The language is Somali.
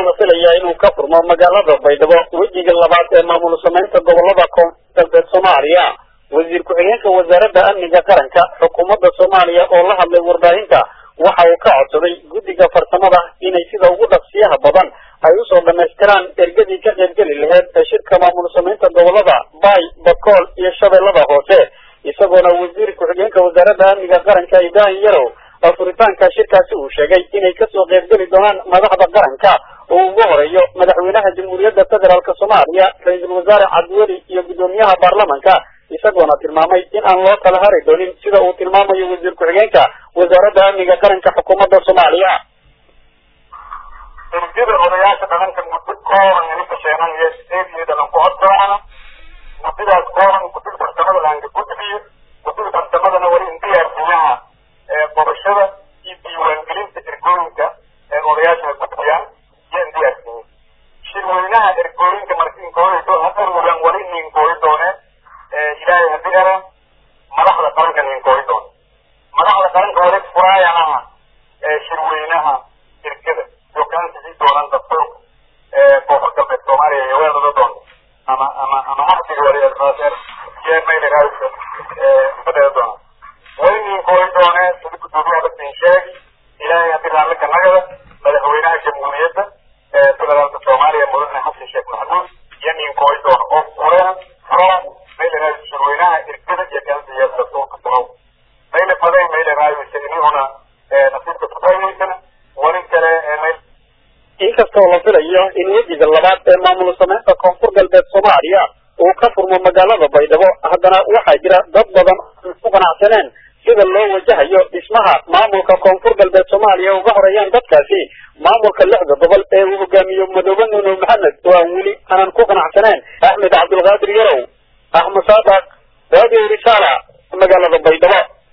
la filayaa inuu ka furmo magaalada baydhabo wejiga labaad ee maamul samaynta gobolada koonfur galbeed soomaaliya wasiir ku-xigeenka wasaaradda amniga qaranka xukuumadda soomaaliya oo la hadlay warbaahinta waxa uu ka codsaday guddiga farsamada inay sida ugu dhaqsiyaha badan ay usoo dhamaystiraan ergadii ka qaybgeli laheyd ee shirka maamul samaynta gobolada baay bakool iyo shabeellada hoose isagoona wasiir ku-xigeenka wasaaradda amniga qaranka ibrahim yarow furitaanka shirkaasi uu sheegay inay kasoo qaybgeli doonaan madaxda qaranka oo ugu horeeyo madaxweynaha jamhuuriyadda federaalk soomaaliya ra-iisul wasaare cabdiweli iyo guddoomiyaha baarlamanka isagoona tilmaamay in aan loo kala hari doonin sida uu tilmaamayo wasiir ku-xigeenka wasaaradda amniga qaranka xukuumadda soomaaliya ergada odayaasha dhaqanka muddo kooban idinka sheenanaya eediyo dhalan ku hordoocana muddadaas kooban guddiga farsamada laanka gudbiyo guddiga farsamadana wali in diyaarsiyaha qorashada iyo diiwaangelinta ergooyinka ee odayaasha gudbiyaan yaan diyaarsiiyey shirweynaha ergooyinka markiinkooda hadarwalan wali ninkooyi dooneen ilaahay haddii ara madaxda qaranka ninkooyi doone madaxda qaranka wali furaayanaha shirweynaha ergada dokaantisii doonaan dastuur koonfur galbeed soomaaliya iyo weelada doonta ama ama ama axdiga wali yeemaylaraasa fadheda doonaan wali ninkooyi doonee sida guddoomiyaha dadkan sheegi ilaahay haddii raallinka nagada madaxweynaha jamhuuriyadda federaalka soomaaliya mudane xasan sheekh maxamuud iyo ninkooyi doona oo fureen furaan maylaraasa shirweynaha ergada iyo kaansiya dastuurka sunow mayla fadeen maylaraaysa inihuna nasiibka kufaaidaysana wali kale mayl inkastoo la filayo in wejiga labaad ee maamul samaynta koonfur galbeed soomaaliya uu ka furmo magaalada baydhabo haddana waxaa jira dad badan aan ku qanacsaneen sida loo wajahayo dhismaha maamulka koonfur galbeed soomaaliya uga horeeyaan dadkaasi maamulka lixda gobol ee uu hogaamiyo madoobe nuno maxamed oo aan weli aanan ku qanacsaneen axmed cabdulqaadir yarow axmed saadaq radio risaala magaalada baydhabo